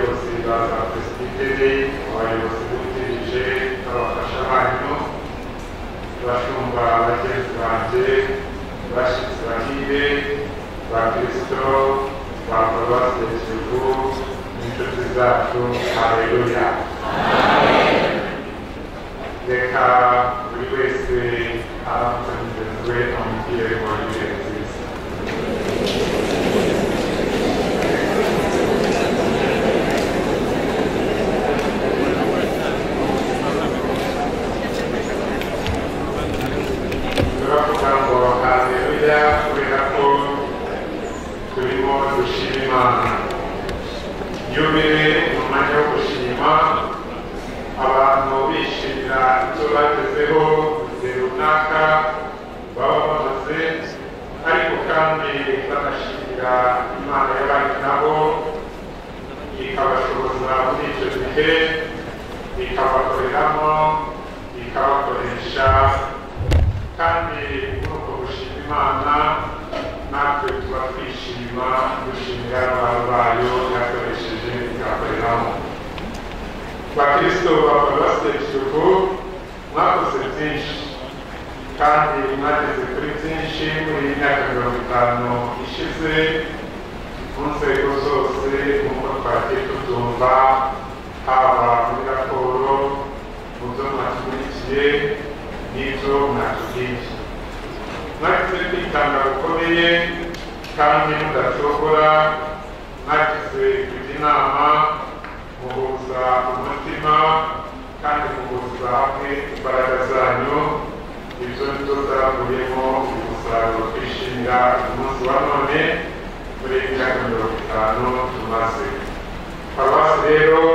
Muganga Pesiditeri abayobozi bungirije abafashabanyu bashumba bagenzi banjye bashyitsi bahire ba kirisito ba paruwasi ya kivu n'inshuti zacu hareruya reka buri wese aramutse mugenzi we amubwire mu buryo nziza turavuga ngo hareruya kubera ko turimo dushima imana yubile mu mwanya wo gushima abantu bishimira icyo bagezeho igihe runaka baba bamaze ariko kandi banashimira imana y'abandi nabo ikabashoboza muri icyo gihe ikabakoreramo ikabakoresha kandi muri uko gushima imana natwe tuba twishima dushimira abantu bayo yakoresheje ikabakoreramo bakristo baparuwasi ya kiyovu mwakoze byinshi kandi mwageze kuri byinshi muri iyi myaka mirongo itanu ishize mu nzego zose nk'uko twagiye tubyumva haba muri raporo mu byo mwakurikiye n'ibyo mwatubwiye mwagize kwitanga gukomeye kandi mudacogora mwagize kujya inama muhuza umutima kandi muhuza hamwe imbaraga zanyu ibyo ni byo zavuyemo umusaruro twishimira umunsi wa none muri iyi myaka mirongo itanu tumaze paruwasi rero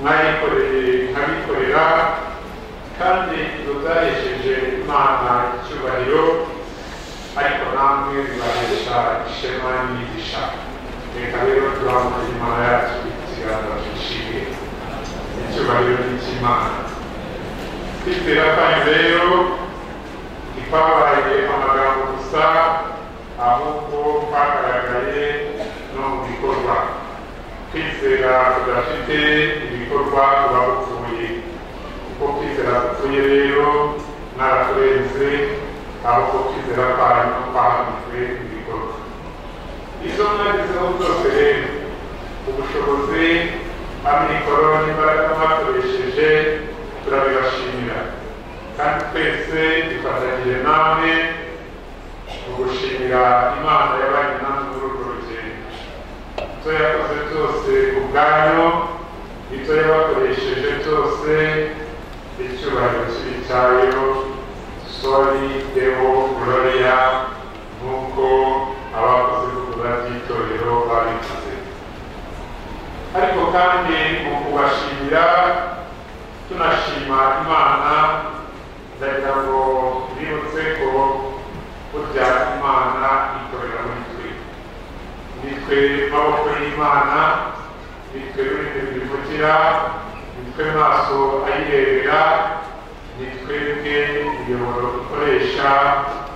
mwayikoreye nkabikorera kandi ibyo byahesheje imana icyubahiro ariko namwe bibahesha ishema n'imigisha reka rero turamutse imana yacu ikiganza twishimiye icyubahiro ni icy'imana kwizera kwanyu rero ntitwabaye amagambo gusa ahubwo twagaragaye no mu bikorwa kwizera kudafite ibikorwa kuba gupfuye kuko kwizera gupfuye rero mwarakurenze ahubwo kwizera kwanyu kwahanitswe ibikorwa izo mwagezeho zose rero ubushobozi amikoro n'imbaraga mwakoresheje turabibashimira kandi twese dufatanyije namwe mu gushimira imana yabaye namwe muri urwo rugendo ibyo yakoze byose ubwayo ibyo yabakoresheje byose icyubahiro kiri cyayo sori dewo gloria nk'uko abakoze ibikorwa by'itorero babikoze ariko kandi mu kubashimira tunashima imana ndagira ngo bibutse ko burya imana ikorera muri twe ni twe maboko y'imana ni twe rurimi rwivugira ni twe maso ayirebera ni twebwe imiyoboro dukoresha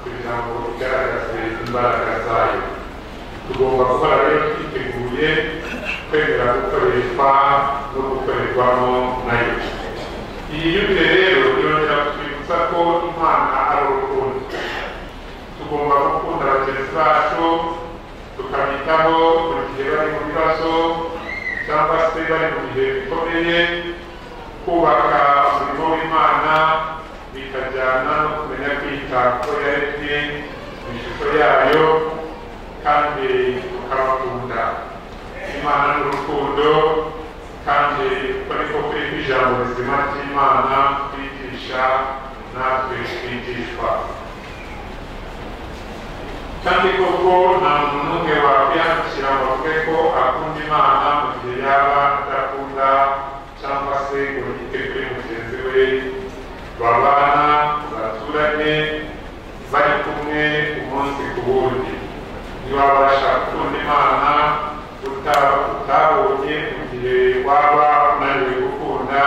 kugira ngo igaragaze imbaraga zayo tugomba gukora rero twiteguye kwemera gukoreshwa no gukorerwamo nayo iyi yubile rero yongera kutwibutsa ko imana ari urukundo tugomba gukunda bagenzi bacu tukabitaho buri gihe bari mu bibazo cyangwa se bari mu bihe bikomeye kubaka umurimo w'imana bikajyana no kumenya kwita kuko yaremye mu ishusho yayo kandi tukabakunda imana n'urukundo kandi uko niko kuri ijambo rizima ry'imana twigisha natwe twigishwa kandi koko nta muntu n'umwe wakwiyandikira ngo avuge ko akunda imana mu gihe yaba adakunda cyangwa se ngo yite kuri mugenzi we babana baturanye bari kumwe umunsi ku wundi ntiwabasha gukunda imana utabonye mu gihe waba unaniwe gukunda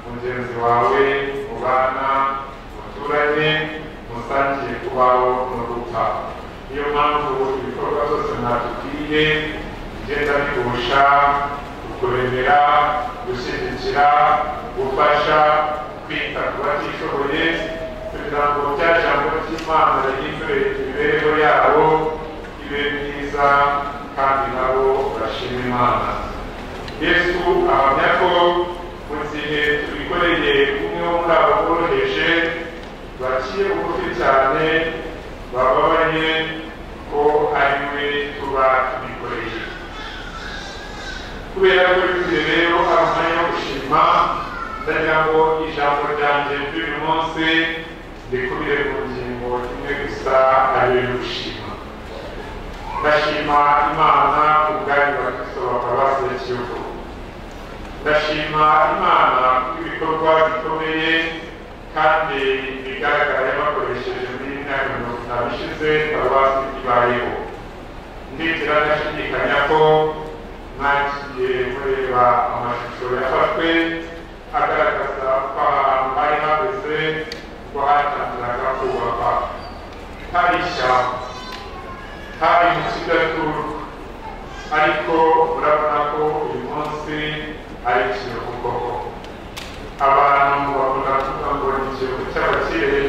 mugenzi wawe mubana muturanye musangiye kubaho no gupfa niyo mpamvu ibikorwa byose mwatubwiye bigenda bihusha kuremera gushyigikira gufasha kwita ku batishoboye kugira ngo bya jambo ry'imana rihindure imibereho yabo ibe myiza kandi nabo bashima imana yesu ahamya ko mu gihe tubikoreye umwe wo muri abo boroheje baciye bugufi cyane bababaye ko ari we tuba tubikoreye kubera ko bivuze rero ari umwanya wo gushima ndagira ngo ijambo ryanjye ry'uyu munsi rikubire mu ngingo imwe gusa ariyo yo gushima ndashima imana ubwari bwa kristo batabaze kiyovu ndashima imana ibikorwa bikomeye kandi bigaragara yabakoresheje muri myaka mirongo itanu ishize paruwasi ibayeho ndikira ndashidikanya ko mwagiye mureba amashusho yafashwe agaragaza ko ahantu hari hageze ko hatangiraga kubakwa hari ishyamba hari mu kidaturu ariko urabona ko uyu munsi ari ikintu koko abantu bakunda kuvuga ngo ni ikiruhuko cy'abakire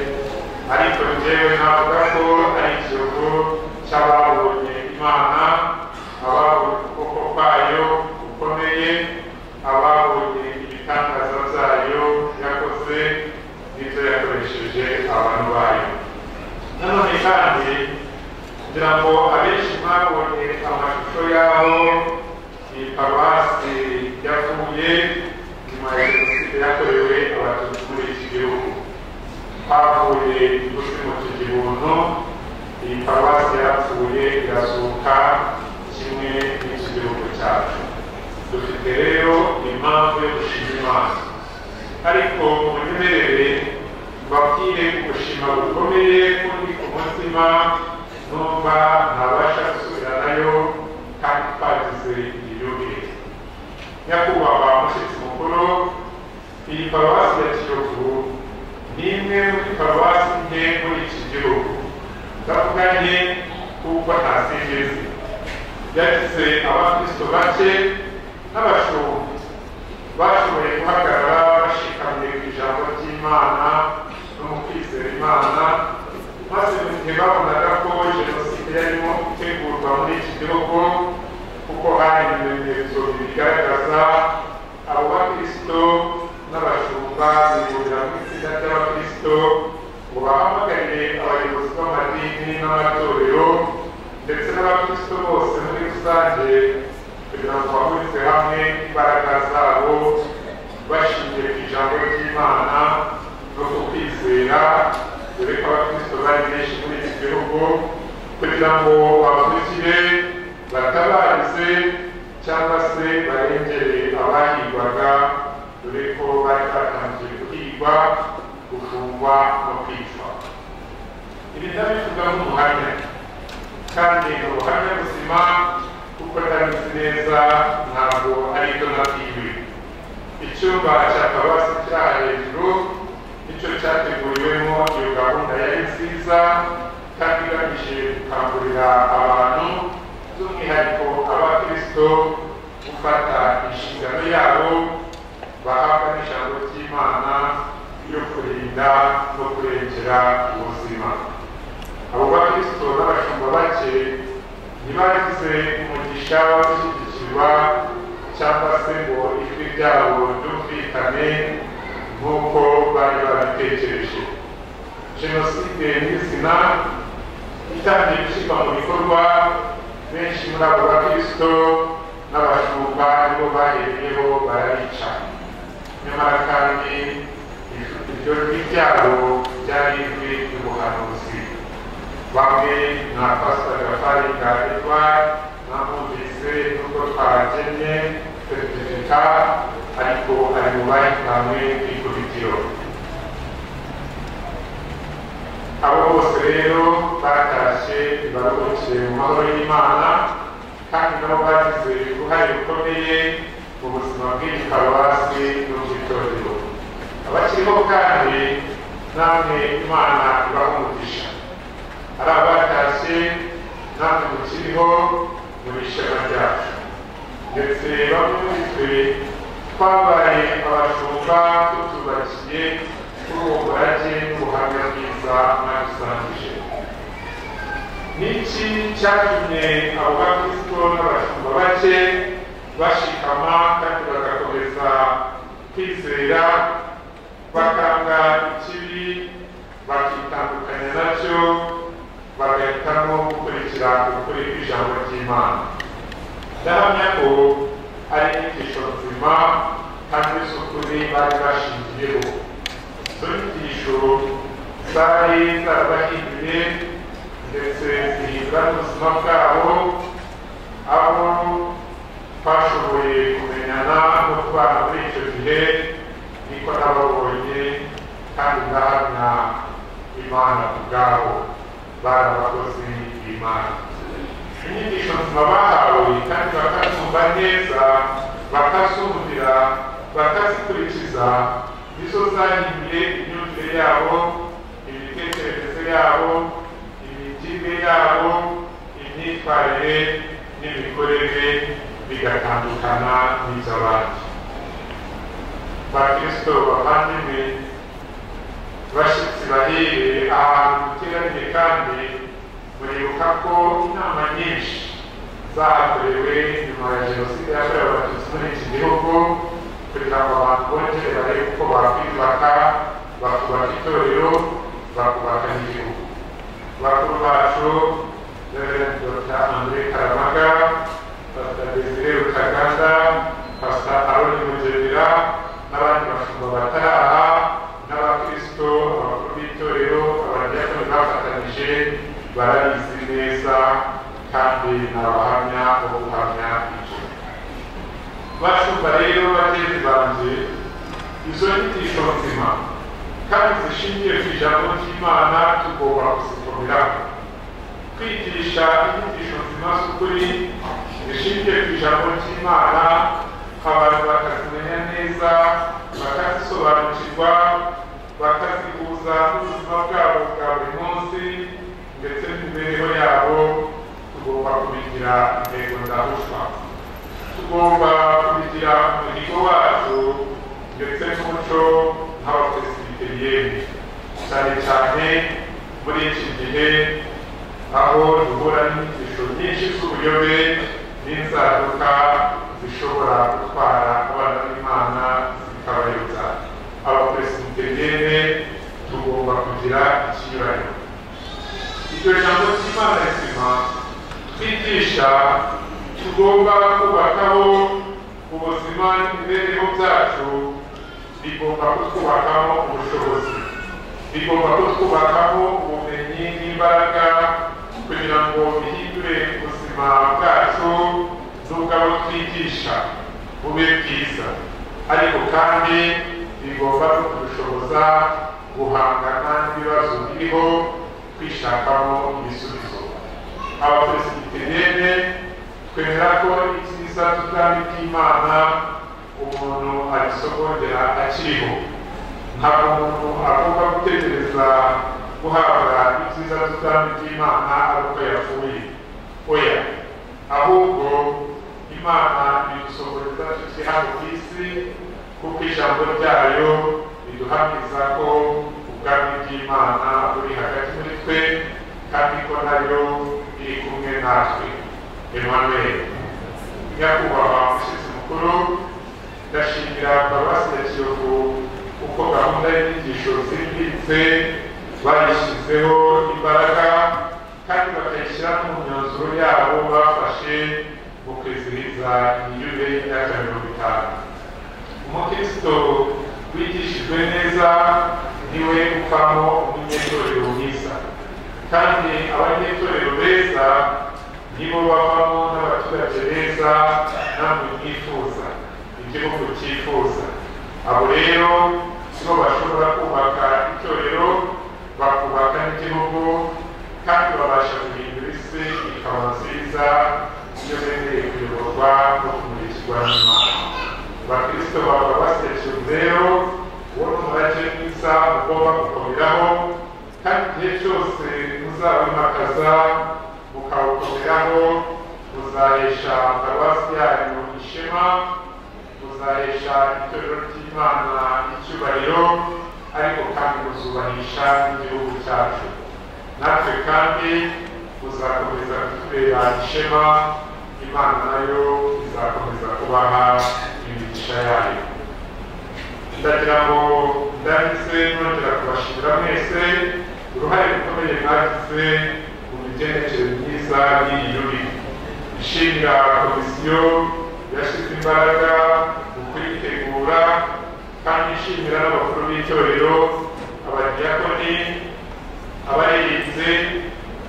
ariko njyewe navuga ko ari ikiruhuko cy'ababonye imana ababonye ukuboko kwayo gukomeye ababonye ibitangaza byayo yakoze n'ibyo yakoresheje abantu bayo nanone kandi kugira ngo abenshi mwabonye amashusho yaho iyi paruwasi yavuye nyuma ya jenoside yakorewe abatutsi muri iki gihugu havuye igufi mu kigibuntu iyi paruwasi yapfuye irazuka kimwe n'iki gihugu cyacu dufite rero impamvu yo gushima imana ariko munyemerere mbabwire gushima gukomeye kundi ku mutima numva ntabasha gusubiranayo kandi twagize iyiyubire nyakubahwa mushyitsi mukuru iyi paruwasi ya kiyovu ni imwe muri paruwasi nke muri iki gihugu ndavuga nke kuko nta zindi nzi yagize abakristo bake n'abashumba bashoboye guhagarara bashikamiye ku ijambo ry'imana no mu kwizera imana maze mu gihe babonaga ko jenoside yarimo gutegurwa muri iki gihugu kuko hari ibimenyetso bibigaragaza abo bakristo n'abashumba bihurira mu itsinda ry'abakristo ngo bahamagarire abayobozi b'amadini n'amatorero ndetse n'abakristo bose muri rusange kugira ngo bahurize hamwe imbaraga zabo bashingiye ku ijambo ry'imana no ku kwizera dore ko abakristo bari benshi muri iki gihugu kugira ngo bavukire batabarize cyangwa se barengere abahigwaga dore ko bari batangiye guhigwa gufungwa no kwicwa ibi ndabivuga nk'umuhamya kandi ni ubuhamya buzima kuko ndabizi neza ntabwo ari byo nabwiwe icyumba cya paruwasi kiri hejuru nicyo cyateguriwemo iyo gahunda yari nziza kandi igamije gukangurira abantu by'umwihariko abakristo gufata inshingano yabo bahabwa n'ijambo ry'imana yo kurinda no kurengera ubuzima abo bakristo n'abashumba bake ntibagize umugisha wo gushyigikirwa cyangwa se ngo ijwi ryabo ryumvikane nk'uko bari babitekereje jenoside n'izina itangiye gushyirwa mu bikorwa benshi muri abo bakristo n'abashumba nibo bahereyeho barayica nyamara kandi iryo jwi ryabo ryari ijwi ry'ubuhanuzi bamwe nka pasita gafari ka edward namwumvise n'ubwo twagennye seritifika ariko ari mu bahitanwe n'ikubitiro abo bose rero batashye baruhukiye mu mahoro y'imana kandi nabo bagize uruhare rukomeye mu buzima bw'iyi paruwasi n'ubw'itorero abakiriho kandi namwe imana ibaha umugisha ari abatashye namwe mukiriho mu bishema ryacu ndetse bamwe muri twe twabaye abashumba tutubakiye kuri uwo murage n'ubuhamya bwiza mwadusangije ni iki cyatumye abo bakristo n'abashumba bake bashikama kandi bagakomeza kwizera bakanga ikibi bakitandukanya nacyo bagahitamo gukurikira ukuri kw'ijambo ry'imana ndahamya ko ari inyigisho nzima kandi z'ukuri bari bashingiyeho izo nyigisho zari zarabahinduye ndetse zihindura n'ubuzima bwabo aho twashoboye kumenyana no kubana muri icyo gihe niko nababonye kandi ndahamya imana ku bwabo bari abakozi b'imana inyigisho nzima bahawe kandi bakazumva neza bakazumvira bakazikurikiza nizo zahinduye imyumvire yabo imitekerereze yabo imigirire yabo imyitwarire n'imikorere bigatandukana n'iby'abandi bakristo bavandimwe bashyitsi bahire ahantu duteraniye kandi muribuka ko inama nyinshi zahakorewe nyuma ya jenoside yakorewe abatutsi muri iki gihugu kugira ngo abantu bongere barebe uko bakwiyubaka bakubaka itorero bakubaka n'igihugu bakuru bacu reverend dr andre karamaga pastor desire rutaganda pastor aroni mugerera n'abandi bashumba bataraha n'abakristo abakuru b'itorero abadiyakoni bafatanyije barabizi neza kandi ni abahamya bo guhamya ibyo bashumba rero bagenzi banjye izo nyigisho nzima kandi zishingiye ku ijambo ry'imana tugomba kuzikomeraho kwigisha inyigisho nzima z'ukuri zishingiye ku ijambo ry'imana abantu bakazimenya neza bakazisobanukirwa bakazihuza n'ubuzima bwabo bwa buri munsi ndetse n'imibereho yabo tugomba kubigira intego ndahushwa tugomba kubigira umuhigo wacu ndetse n'umuco nk'abapresibiteriyeni cyane cyane muri iki gihe aho duhura n'inyigisho nyinshi z'ubuyobe n'inzaduka zishobora gutwara abana b'imana zikabayobya abapresibiteriyene tugomba kugira ikinyuranyo iryo jambo ry'imana rizima twigisha tugomba kubakaho ubuzima n'imibereho byacu bigomba kutwubakaho ubushobozi bigomba kutwubakaho ubumenyi n'imbaraga kugira ngo bihindure ubuzima bwacu n'ubwabo twigisha bube bwiza ariko kandi bigomba no kudushoboza guhangana n'ibibazo biriho kwishakamo ibisubizo abapresibiteriyene twemera ko icyiza cy'ubwami bw'imana umuntu agisogongera akiriho ntabwo umuntu agomba gutegereza guhabwa ibyiza by'ubwami bw'imana ari uko yapfuye oya ahubwo imana idusogoreza tuki hano ku isi kuko ijambo ryayo riduhamiriza ko ubwami bw'imana buri hagati muri twe kandi ko nayo iri kumwe natwe emanuel nyakubahwa umushyitsi mukuru ndashimira paruwasi ya kiyovu kuko gahunda y'inyigisho zimbitse bayishyizeho imbaraga kandi bakayishyira no mu myanzuro yabo bafashe mu kwizihiza iyube y'imyaka mirongo itanu umukristo wigishijwe neza niwe uvamo umunyetorero mwiza kandi abanyetorero beza nibo bavamo n'abaturage beza namwe mwifuza igihugu cyifuza abo rero nibo bashobora kubaka itorero bakubaka n'igihugu kandi babasha guhindura isi ikaba nziza iyo bemereye kuyoborwa no kumurikirwa n'imana abakristo baba basekeje rero uwo ni umurage mwiza ugomba gukomeraho kandi igihe cyose muzabimakaza mukawukomeraho muzahesha paruwasi yanyu ishema buzahesha itorero ry'imana icyubahiro ariko kandi buzubahisha n'igihugu cyacu natwe kandi buzakomeza kutubera ishema imana nayo izakomeza kubaha imigisha yayo ndagira ngo ndanditse nongera kubashimira mwese uruhare rukomeye mwagize mu migendekere myiza y'iyi yubiko ishinga komisiyo yashyize imbaraga mu kuyitegura kandi ishimira n'abakuru b'itorero abadiyakoni abarinze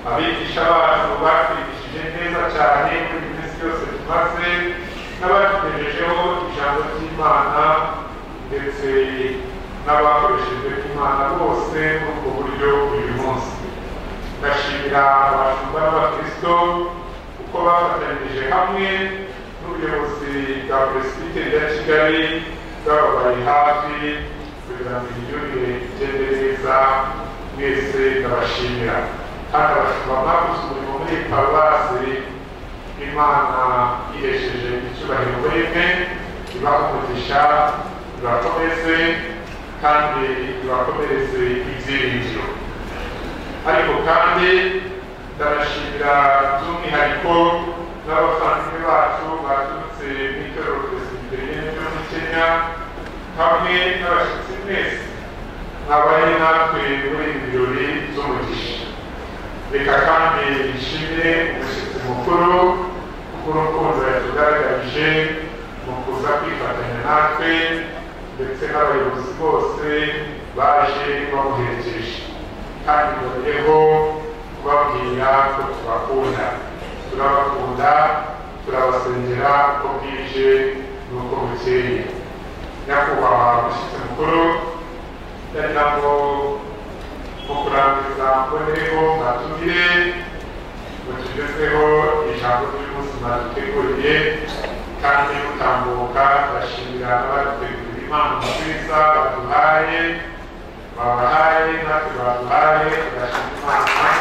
abigisha abantu batwigishije neza cyane muri minsi yose tumaze n'abatugejejeho ijambo ry'imana ndetse n'abakoreshejwe n'imana bose muri ubwo buryo uyu munsi ndashimira abashumba n'abakristo kuko bafatanyije hamwe n'ubuyobozi bwa peresibiteri ya kigali bwababaye hafi kugira ngo imiyoborere igende neza mwese ndabashimira kandi abashumba mwakoze umurimo muri paruwasi imana ihesheje icyubahiro muri mwe ibaha umugisha ibakomeze kandi ibakomereze ibyiringiro ariko kandi ndanashimira by'umwihariko n'abavandimwe bacu baturutse mu itorero perezida y'igihugu muri kenya hamwe n'abashyitsi mwese mwabaye natwe muri ibi birori by'umugisha reka kandi nshimire umushyitsi mukuru kuko yatugaragarije mu kuza kwifatanya natwe ndetse n'abayobozi bose baje bamuherekeje kandi bongeyeho kubabwira ko tubakunda turabakunda turabasengera uko bwije n'uko bukeye nyakubahwa umushyitsi mukuru ndagira ngo mu kurangiza mbonereho mwatumire mutugezweho ijambo ry'ubuzima duteguriye kandi mutambuka turashimira abadutegurira impano nziza baduhaye babahaye natwe baduhaye turashima imana